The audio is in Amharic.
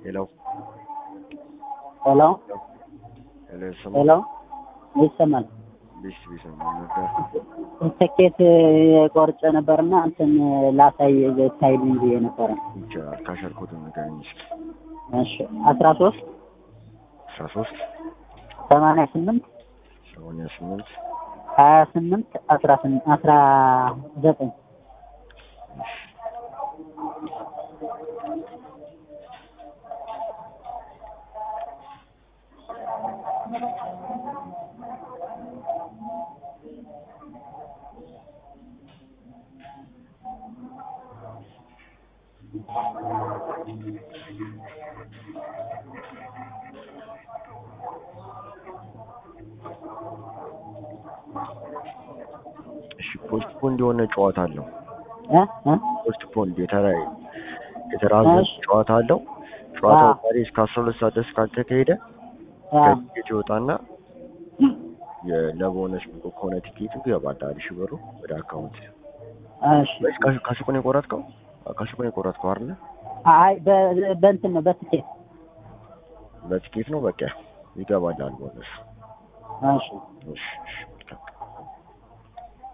ሄሎ ሄሎ ሄሎ ይሰማል? ሄሎ ይሰማል። ቢስ ቢስ ነው ነበር። ትኬት ቆርጬ ነበርና እንትን ላሳይ ታይልኝ ብዬ ነበረ። ይቻላል። ካሸርኩት ንገረኝ እስኪ። እሺ አስራ ሶስት አስራ ሶስት ሰማንያ ስምንት ሰማንያ ስምንት ሀያ ስምንት አስራ ስምንት አስራ ዘጠኝ እሺ ፖስት ፖንድ የሆነ ጨዋታ አለው። እ እ ፖስት ፖንድ የተራ የተራዘመ እሺ። ጨዋታ አለው። ጨዋታው አዎ። ዛሬ እስከ አስራ ሁለት ሰዓት ድረስ ካልተካሄደ አ ከቲኬት ይወጣና ለቦነስ ብቁ ከሆነ ቲኬቱ ይገባል። አንድ ሺህ ብሩ ወደ አካውንት እሺ ወይስ ካሽ- ካሽኩን የቆረጥከው? ካሽኩን የቆረጥከው አይደለ? አይ በ- በእንትን ነው በትኬት በቲኬት ነው በቃ ይገባል ቦነስ። እሺ እሺ እሺ